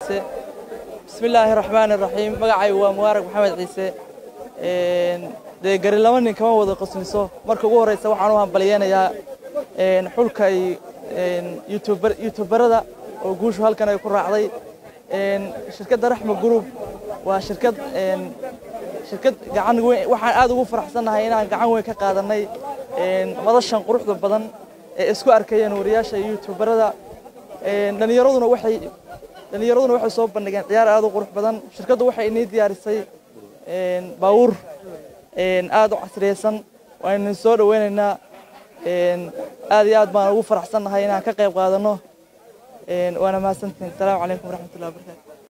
bismillaahi raxmaani raxiim magacaygu waa mubaarag maxamed ciise dee gari laba nin kama wada qosliso marka ugu horreysa waxaan u hambalyeynayaa xulka yutubarada oo guushu halkan ay ku raacday shirkadda raxma group waa shirkad shirkad gacan weyn waxaan aad ugu faraxsannahay inaan gacan weyn ka qaadanay madashan quruxda badan ee isku arkayeen wariyaasha yutubarada dhallinyaraduna waxay dhallinyaraduna waxay soo bandhigeen ciyaar aad u qurux badan shirkaddu waxay inii diyaarisay baawur aad u casriyeysan waanu soo dhoweynaynaa aad iyo aad baan ugu faraxsannahay inaan ka qayb qaadano waana mahadsantihin asalaamu calaykum waraxmatullahi wabarakatu